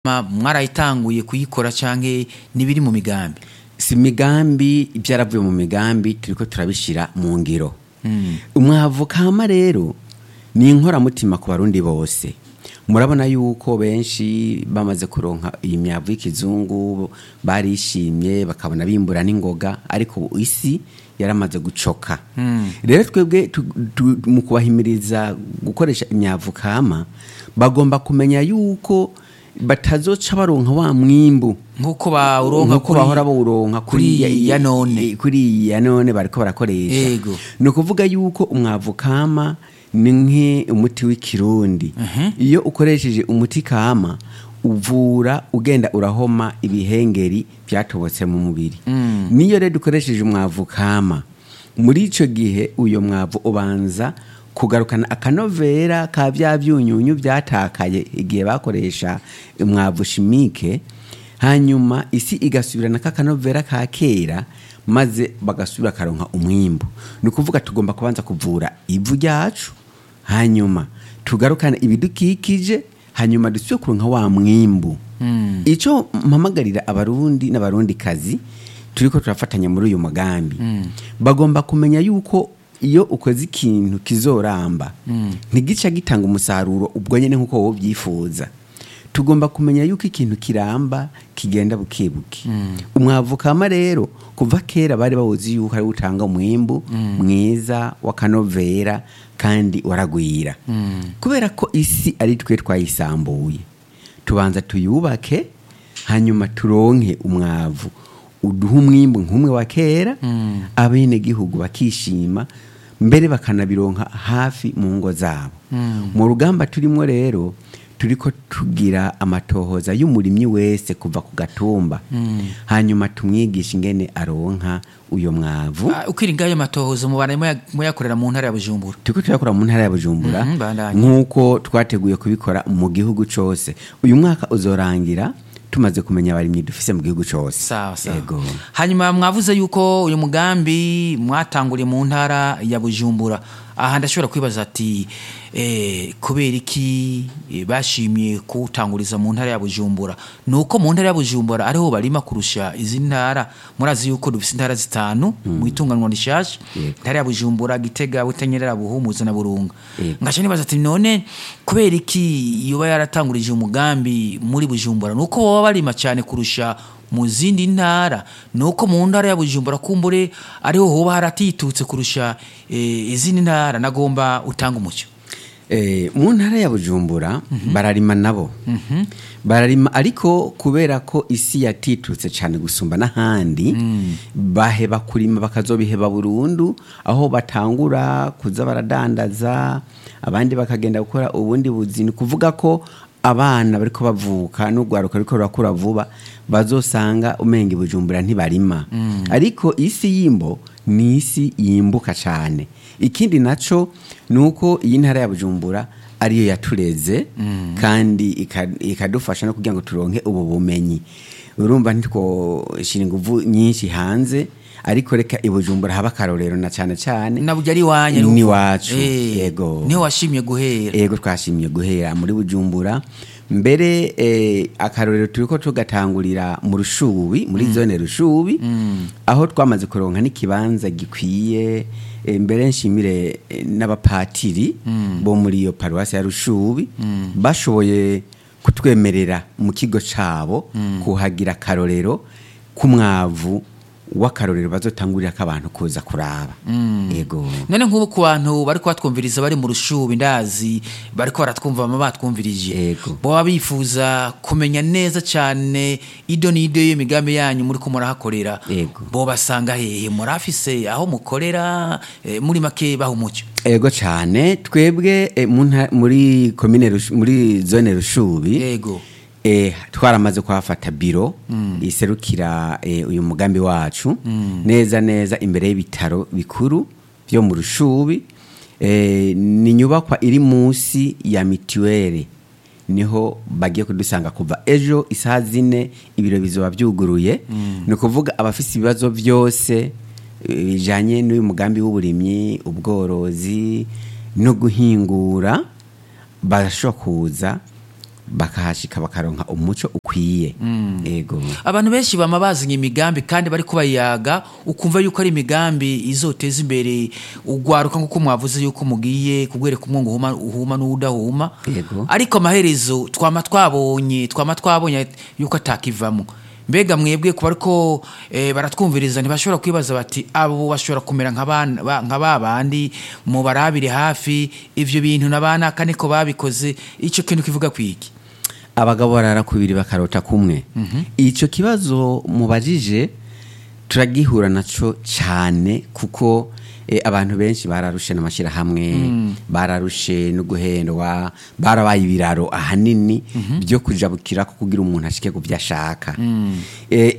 Ma- mwarayitanguye kuyikora canke nibiri mu migambi si imigambi ibyaravuye mu migambi turiko turabishira mu ngiro umwavu kama rero ni inkoramutima ku barundi bose murabona yuko benshi bamaze kuronka iyi myavu y'ikizungu barishimye bakabona bimbura n'ingoga ariko ubu isi yaramaze gucoka rero twebwe tu- tu- mu kubahimiriza gukoresha imyavu kama bagomba kumenya yuko batazoca baronka wa mwimbu nk'uko bawuronka nkuko bahora bawuronka kuri kuri ya none kuri iyi ya none bariko barakoresha Yego. ni ukuvuga yuko umwavu kama ni nk'umuti w'ikirundi iyo ukoresheje umuti kama uvura ugenda urahoma ibihengeri byatobotse mu mubiri niyo rero dukoresheje umwavu kama muri ico gihe uyo mwavu ubanza kugarukana akanovera ka bya byunyunyu byatakaye igihe bakoresha umwavu shimike hanyuma isi igasubirana kakanovera ka kera maze bagasubira karonka umwimbu ni ukuvuga tugomba kubanza kuvura ivu ryacu hanyuma tugarukane ibidukikije hanyuma dusubire kuronka wa mwimbu icyo mpamagarira abarundi n'abarundi kazi turiko turafatanya muri uyu mugambi bagomba kumenya yuko iyo ukoze ikintu kizoramba ntigica gitanga umusaruro ubwo nyine nk'uko wowe ubyifuza tugomba kumenya yuko ikintu kiramba kigenda bukebuke umwavu kama rero kuva kera bari bawuzi yuko ari utanga umwimbu mwiza w'akanovera kandi waragwira kubera ko isi ari twe twayisambuye tubanza tuyubake hanyuma turonke umwavu uduha umwimbu nk'umwe wa kera abenegihugu bakishima mbere bakanabironka hafi mu ngo zabo mu rugamba turimo rero turiko tugira amatohoza y'umurimyi wese kuva ku gatumba hanyuma tumwigisha ingene aronka uyo mwavu Ah, ukiri ngayo matohoza mubana muya- muyakorera mu ntara ya bujumbura turiko turakora mu ntara ya bujumbura Mhm, bandanye. nk'uko twateguye kubikora mu gihugu cose uyu mwaka uzorangira tumaze kumenya abarimyi dufise mu gihugu cose sawa sawa Yego. hanyuma mwavuze yuko uyu mugambi mwatanguriye mu ntara ya bujumbura aha ndashobora kwibaza ati eh, kubera iki eh, bashimye kuwutanguriza mu ntara ya bujumbura ni uko mu ntara ya bujumbura ariho barima kurusha izindi ntara murazi yuko dufise intara zitanu mu itunganwa rishasha Yego. intara ya bujumbura gitega butanyerera buhumuza na burunga Yego. ngaca nibaza ati none kubera iki yoba yaratangurije umugambi muri bujumbura ni uko baba barima cyane kurusha mu zindi ntara ni uko mu ntara ya bujumbura kumbure ariho hoba haratitutse kurusha eh, izindi ntara nagomba utanga umucyo Eh, mu ntara ya bujumbura bararima nabo bararima ariko kubera ko isi yatitutse cyane gusumba n'ahandi baheba kurima bakazobiheba burundu aho batangura kuza baradandaza abandi bakagenda gukora ubundi buzi ni kuvuga ko abana bariko bavuka n'urwaruka ruriko rurakura vuba bazosanga umenga i bujumbura ntibarima ariko isi y'imbo ni isi yimbuka cyane ikindi naco ni uko iyi ntara ya bujumbura ariyo yatureze kandi ika- ikadufasha no kugira ngo turonke ubu bumenyi urumva ntitwoshira inguvu nyinshi hanze ariko reka i bujumbura haba akarorero na cyane cyane naburya ari iwanyu Ni ni iwacu, yego. niho washimye guhera ego twashimye guhera muri bujumbura mbere eh, akarorero turiko tugatangurira mu rushubi muri zone rushubi aho twamaze kuronka n'ikibanza gikwiye eh, mbere nshimire eh, n'abapatiri bo muri iyo paruwasi ya rushubi bashoboye kutwemerera mu kigo cabo kuhagira akarorero k'umwavu w'akarorero bazotangurira abantu kuza kuraba ego none nk'ubu ku bantu bari kubatwumviriza bari mu rushubi ndazi bari baratwumva bama batwumvirije Yego. baba bifuza kumenya neza cyane ido n'ido y'imigambi yanyu muri ko murahakorera Yego. bo basanga hehe murafise aho mukorera eh, muri make baha umucyo ego cyane twebwe eh, mu nta- muri komine Rush- muri zone rushubi yego eh, twaramaze kuhafata biro iserukira eh, uyu mugambi wacu neza neza imbere y'ibitaro bikuru byo mu rushubi eh, ni nyubakwa iri munsi ya mituweli niho bagiye kudusanga kuva ejo isaha zine ibiro bizoba byuguruye ni ukuvuga abafite ibibazo byose eh, bijanye n'uyu mugambi w'uburimyi ubworozi no guhingura barashobora kuza bakahashika bakaronka umuco ukwiye ego abantu benshi bama bazanye imigambi kandi bari kubayaga ukumva yuko ari imigambi izoteza imbere ugwaruka nk'uko mwavuze yuko mugiye kugwereka umwungu uhuma, uhuma n'udahuma Yego. ariko amaherezo twama twabonye twama twabonye yuko atakivamo mbega mwebwe kuba ariko eh, baratwumviriza ntibashobora kwibaza bati abo bashobora kumera nka bana- ba- nka ba bandi mubarabire hafi ivyo bintu nabanaka niko babikoze ico kintu kivuga kwiki abagabo barara kubiri bakarota kumwe icyo kibazo mubajije turagihura naco cyane kuko eh, abantu benshi bararushe n'amashyirahamwe bararushe no guhendwa barabaye ibiraro ahanini byo kujabukira ko kugira umuntu ashike ku byo ashaka Eh,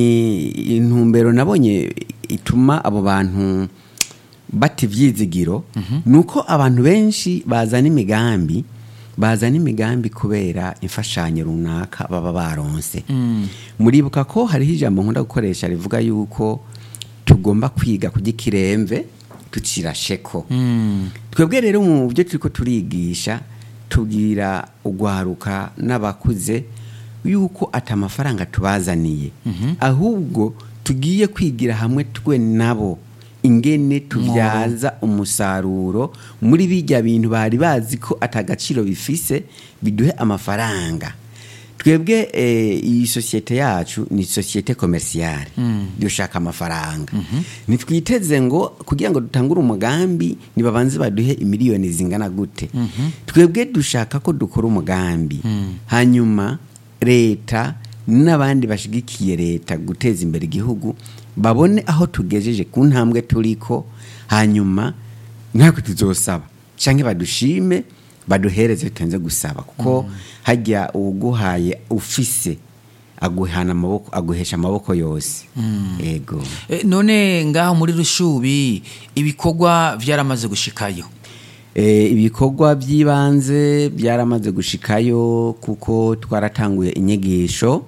i- intumbero nabonye ituma abo bantu bata ibyizigiro ni uko abantu benshi bazana imigambi bazana imigambi kubera imfashanyo runaka baba baronse muribuka ko hariho ijambo nkunda gukoresha rivuga yuko tugomba kwiga kujya ikiremve tukira sheko twebwe rero mu byo turi ko turigisha tubwira ugwaruka n'abakuze yuko ati amafaranga tubazaniye ahubwo tugiye kwigira hamwe twe nabo ingene tubyaza umusaruro muri bijya bintu bari bazi ko atagaciro bifise biduhe amafaranga twebwe eh, iyi sosiyete yacu ni sosiyete komersiyale dushaka amafaranga ntitwiteze ngo kugira ngo dutangure umugambi nibabanze baduhe imiliyoni zingana gute twebwe dushaka ko dukora umugambi hanyuma leta n'abandi bashigikiye leta guteza imbere igihugu babone aho tugejeje ku ntambwe turiko hanyuma natwe tuzosaba cyangwa badushime baduhereze tutenze gusaba kuko hajya uguhaye ufise aguhana amaboko aguhesha amaboko yose ego Eh, none ngaho muri rushubi ibikorwa vyaramaze gushikayo Eh, ibikorwa by'ibanze byaramaze gushikayo kuko twaratanguye inyigisho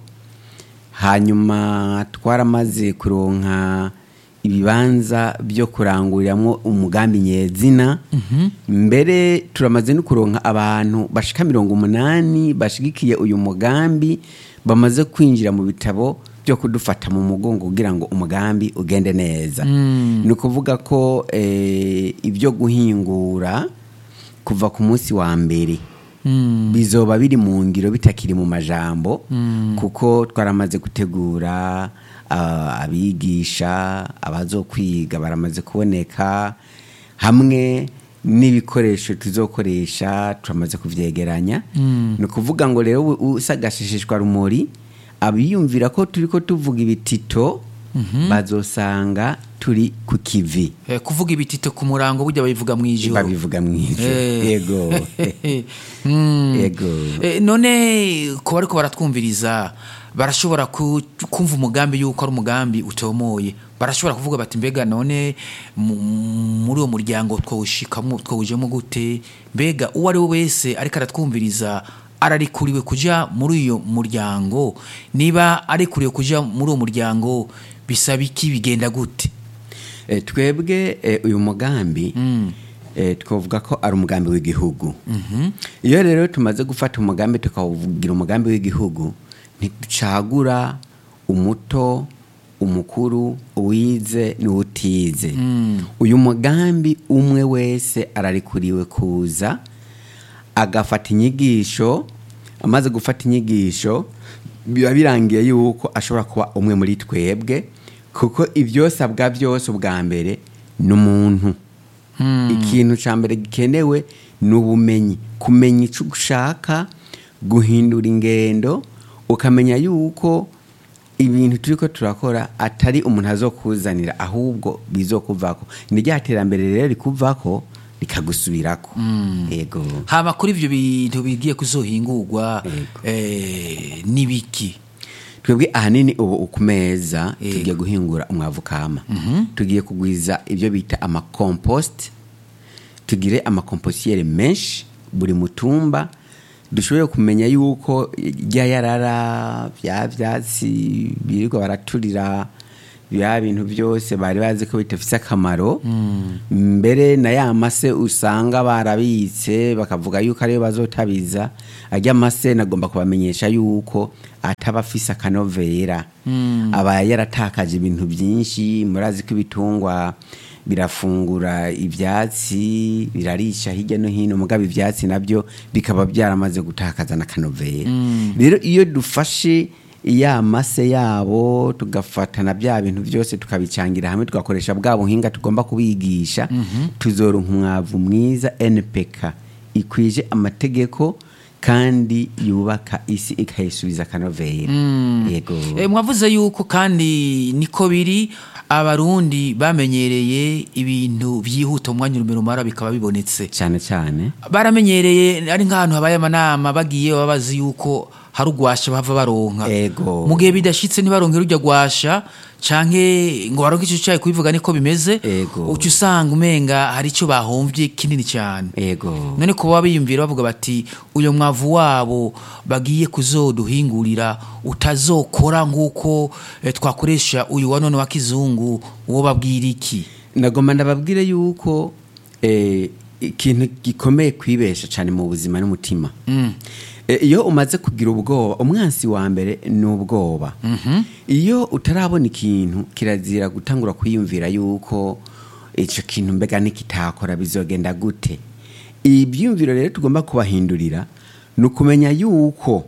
hanyuma twaramaze kuronka ibibanza byo kuranguriramo umugambi nyezina mbere turamaze no kuronka abantu bashika mirongo umunani bashigikiye uyu mugambi bamaze kwinjira mu bitabo byo kudufata mu mugongo kugira ngo umugambi ugende neza ni ukuvuga ko eh, ibyo guhingura kuva ku munsi wa mbere bizoba biri mu ngiro bitakiri mu majambo kuko twaramaze gutegura ah, abigisha abazokwiga baramaze kuboneka hamwe n'ibikoresho tuzokoresha turamaze kuvyegeranya ni ukuvuga ngo rero u- usagashishishwa rumuri abiyumvira ko turi ko tuvuga ibitito bazosanga turi ku kivi Eh, kuvuga ibitito ku murango burya babivuga mu ijoro babivuga mw'ivyo Eh. yego Mm. yego Eh, none ko bariko baratwumviriza barashobora ku- kumva umugambi yuko ari umugambi utomoye barashobora kuvuga bati mbega none mu- muri uwo muryango twawushikamo twawujemo gute mbega uwo ari we wese ariko aratwumviriza ararikuriwe kuja muri uyo muryango niba arikuriwe kuja muri uwo muryango bisaba iki bigenda gute Eh, twebwe eh, uyu mugambi eh, twavuga ko ari umugambi w'igihugu iyo rero tumaze gufata umugambi tukawugira umugambi w'igihugu ntiducagura umuto umukuru uwize n'utize uyu mugambi umwe wese ararikuriwe kuza agafata inyigisho amaze gufata inyigisho biba birangiye yuko ashobora kuba umwe muri twebwe kuko ibyosabwa byose ubwa mbere ni umuntu ikintu cya mbere gikenewe ni ubumenyi kumenya icyo ushaka guhindura ingendo ukamenya yuko ibintu turi ko turakora atari umuntu azokuzanira ahubwo bizokuvako ni rya terambere rero rikuvako rikagusubirako yego hama kuri ivyo bintu bigiye kuzohingurwa Yego. eh, n'ibiki twebwe ahanini ubu ukumeza Yego. tugiye guhingura umwavu kama tugiye kugwiza ibyo bita amakompost tugire amakomposiyeri menshi buri mutumba dushobore kumenya yuko rya yarara bya byatsi birirwa baraturira bya bintu byose bari bazi ko bidafite akamaro mbere na ya mase usanga barabitse bakavuga yuko ariyo bazotabiza ajya amase nagomba kubamenyesha yuko ataba afise akanovera aba yaratakaje ibintu byinshi murazi ko ibitungwa birafungura ibyatsi birarisha hirya no hino mugabo ibyatsi nabyo bikaba byaramaze gutakaza n'akanovera rero iyo dufashe ya mase yabo tugafata na bya bintu byose tukabicangira hamwe tugakoresha bwa buhinga tugomba kubigisha tuzoronka umwavu mwiza npk ikwije amategeko kandi yubaka isi ikayisubiza akanovera yego Eh, mwavuze yuko kandi niko biri abarundi bamenyereye ibintu byihuta mu mwanya urumero mara bikaba bibonetse cyane cyane baramenyereye ari nk'ahantu habaye amanama bagiye baba bazi yuko hari ugwasha bava baronka Ego. mu gihe bidashitse ntibaronke rujya gwasha canke ngo baronke ico cayi kubivuga niko bimeze Ego. uca usanga umenga hari ico bahomvye kinini cyane yego none kuba biyumvira bavuga bati uyu mwavu wabo bagiye kuzoduhingurira utazokora nk'uko eh, twakoresha uyu wa none wa kizungu uwo babwira iki nagomba ndababwire yuko eh, ikintu gikomeye kwibesha cyane mu buzima n'umutima Eh, iyo umaze kugira ubwoba umwansi wa mbere ni ubwoba iyo utarabona ikintu kirazira gutangura kwiyumvira yuko icyo kintu mbega nikitakora bizogenda gute ibyiyumviro rero tugomba kubahindurira ni ukumenya yuko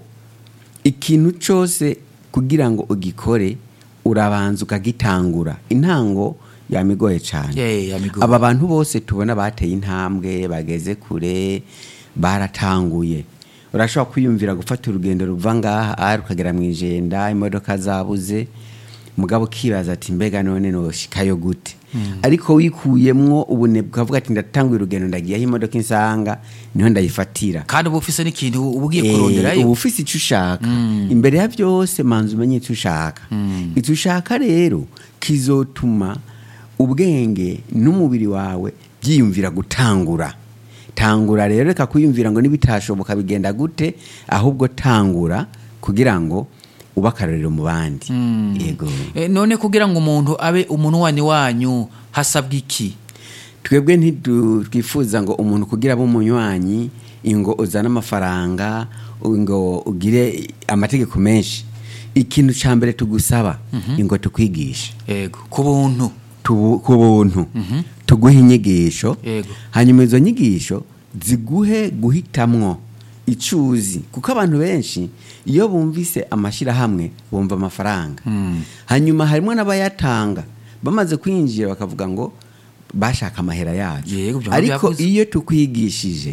ikintu cyose kugira ngo ugikore urabanza ukagitangura intango yamigoye cyane Yeah, yamigoye. aba bantu bose tubona bateye intambwe bageze kure baratanguye urashobora kwiyumvira gufata urugendo ruva ngaha aha rukagera mu ijenda imodoka zabuze mugabo ukibaza ati mbega none noshikayo gute ariko wikuyemwo ubunebwe ukavuga ati ndatanguye urugendo ndagiye aho imodoka insanga niho ndayifatira kandi uba ufise n'ikintu uba ugiye Eh, kuronderayo uba ufise icyo ushaka imbere ya byose manza umenye icyo ushaka icyo ushaka rero kizotuma ubwenge n'umubiri wawe byiyumvira gutangura tangura rero reka kwiyumvira ngo nibitashoboka bigenda gute ahubwo tangura kugira ngo ube akarorero mu bandi yego Eh, none kugira ngo umuntu abe umunwani wanyu hasabwa iki twebwe ntitwifuza ngo umuntu kugira abe umunywanyi ngo uzane amafaranga ngo ugire amategeko menshi ikintu cya mbere tugusaba ngo tukwigishe yego ku buntu tubu- ku buntu tuguhe inyigisho Yego. hanyuma izo nyigisho ziguhe guhitamwo icuzi kuko abantu benshi iyo bumvise amashyirahamwe bumva amafaranga hanyuma harimo n'abayatanga bamaze kwinjira bakavuga ngo bashaka amahera yacu Yego, ibyo ariko byavuze. iyo tukwigishije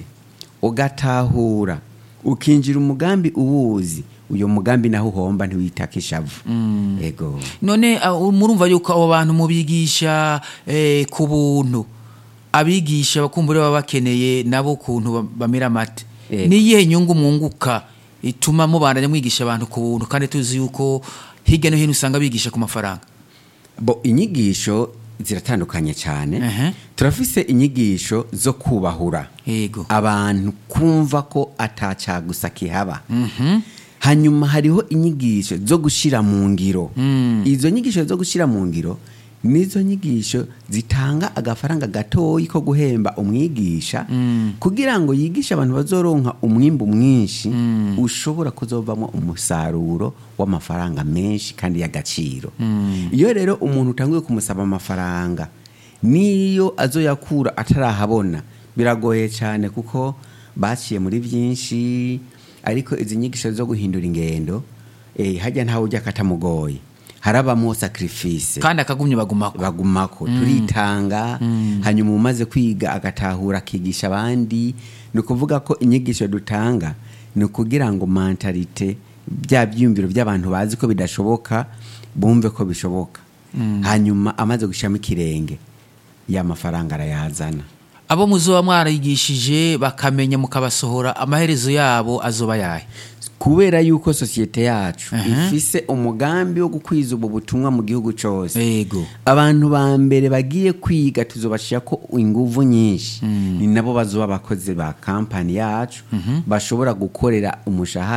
ugatahura ukinjira umugambi uwuzi uyo mugambi naho uhomba ntiwitaka ishavu yego none ah, murumva yuko abo bantu mubigisha eh, ku buntu abigisha bakumbure baba bakeneye nabo ukuntu ba- bamera amate Yego. niyihe nyungu mwunguka ituma mubandanya mwigisha abantu ku buntu kandi tuzi yuko hirya no hino usanga bigisha ku mafaranga bo inyigisho ziratandukanye cyane Ehe. turafise inyigisho zo kubahura yego abantu kumva ko atacagusa kihaba hanyuma hariho inyigisho zo gushyira mu ngiro izo nyigisho zo gushyira mu ngiro nizo nyigisho zitanga agafaranga gatoyi ko guhemba umwigisha kugira ngo yigishe abantu bazoronka umwimbu mwinshi ushobora kuzovamo umusaruro w'amafaranga menshi kandi y'agaciro iyo rero umuntu utanguye kumusaba amafaranga niyo azoyakura atarahabona biragoye cyane kuko baciye muri byinshi ariko izi nyigisho zo guhindura ingendo eh, hajya ntawe ujya katamugoye harabamo sacrifice kandi akagumye bagumako bagumako turitanga hanyuma umaze kwiga agatahura akigisha abandi ni ukuvuga ko inyigisho dutanga ni ukugira ngo mentalite bya byiyumviro by'abantu bazi ko bidashoboka bumve ko bishoboka hanyuma amaze gushyiramo ikirenge ya mafaranga arayazana abo muzoba mwarigishije bakamenya mukabasohora amaherezo yabo azoba yahe kubera yuko sosiyete yacu Aha. ifise umugambi wo gukwiza ubu butumwa mu gihugu cyose yego abantu ba mbere bagiye kwiga tuzobashira ko inguvu nyinshi ni nabo bazoba abakozi ba kampani yacu bashobora gukorera umushahara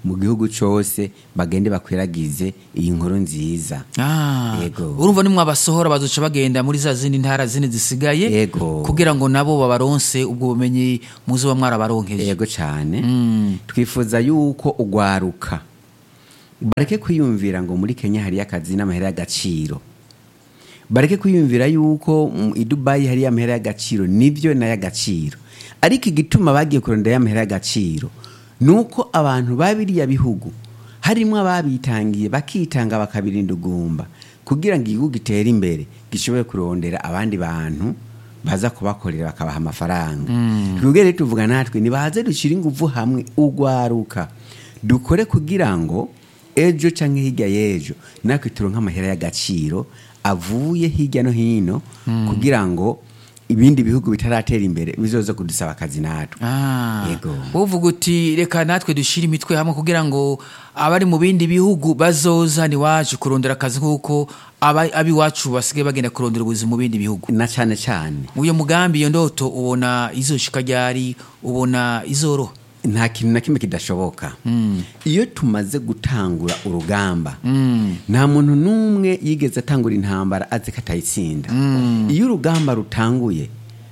mu gihugu cyose bagende bakwiragize iyi nkuru nziza Ah, Yego. urumva nimwe abasohora bazoca bagenda muri za zindi ntara zindi zisigaye Yego. kugira ngo nabo babaronse ubwo bumenyi muzoba mwarabaronkeje yego cyane Mm. twifuza yuko ugwaruka bareke kwiyumvira ngo muri kenya hariyo akazi n'amahera y'agaciro bareke kwiyumvira yuko mu i dubayi hariyo amahera y'agaciro nibyo n'ay'agaciro ariko igituma bagiye kurondera y'amahera y'agaciro ni uko abantu ba biriya bihugu harimo ababitangiye bakitanga bakabirinda ugumba kugira ngo igihugu gitere imbere gishobore kurondera abandi bantu baza kubakorera bakabaha amafaranga twebwe rero tuvuga natwe nibaze dushyire ingufu hamwe ugwaruka dukore kugira ngo ejo cyangwa hirya y'ejo natwe turonke amahera y'agaciro avuye hirya no hino kugira ngo ibindi bihugu bitaratera imbere bizoze kudusaba akazi natwe Ah, Yego. uvuga uti reka natwe dushyire imitwe hamwe kugira ngo abari mu bindi bihugu bazoza iwacu kurondera akazi nk'uko aba- ab'iwacu basigaye bagenda kurondera ubuzima mu bindi bihugu na cyane cyane uyu mugambi iyo ndoto ubona izoshika ryari ubona izoroha nta kintu na kimwe kidashoboka iyo tumaze gutangura urugamba nta muntu n'umwe yigeze atangura intambara azi ko atayitsinda iyo urugamba rutanguye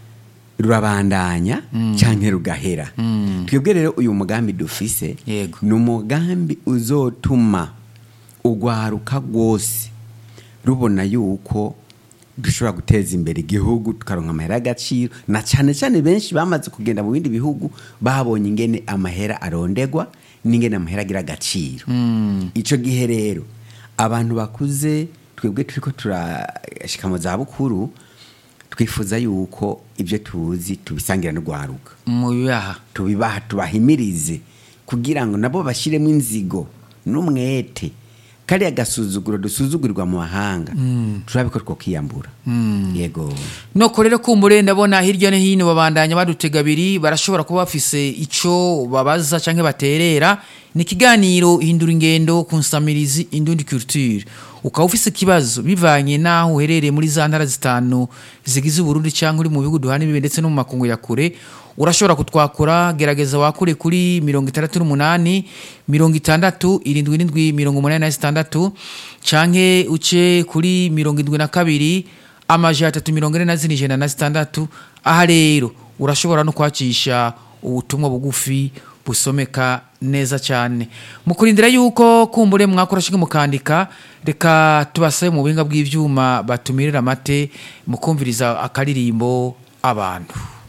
rurabandanya cyangwa rugahera twebwe rero uyu mugambi dufise Yego. ni umugambi uzotuma ugwaruka rwose rubona yuko dushobora guteza imbere igihugu tukaronka amahera y'agaciro na cyane cyane benshi bamaze kugenda mu bindi bihugu babonye ingene amahera arondegwa n'ingene amahera agira agaciro icyo gihe rero abantu bakuze twebwe turiko turashika mu zabukuru twifuza yuko ibyo tuzi tubisangira n'urwaruka mu bibaha tubibaha tubahimirize kugira ngo nabo bashyiremo inzigo n'umwete kariya gasuzuguro dusuzugurirwa mu mahanga turabe ko twakiyambura yego noko rero kumbure ndabona hirya no hino babandanya badutega abiri barashobora kuba bafise ico babaza canke baterera ni ikiganiro hindura ingendo ku nsamirizi indundi culture ukaba ufise ikibazo bivanye n'aho uherereye muri za ntara zitanu zigize uburundi cyangwa uri mu bihugu duhana imbibe ndetse no mu makungu ya kure urashobora kutwakura gerageza wakure kuri mirongo itandatu n'umunani mirongo itandatu irindwi n'indwi mirongo umunani na zitandatu canke uce kuri mirongo indwi na kabiri amajana atatu mirongo ine na zine ijana na zitandatu aha rero urashobora no kwacisha ubutumwa bugufi busomeka neza cyane mu kurindira yuko kumbure mwakora shinge mukandika reka tubasabe mu buhinga bw'ivyuma batumirira amate mukumviriza akaririmbo abantu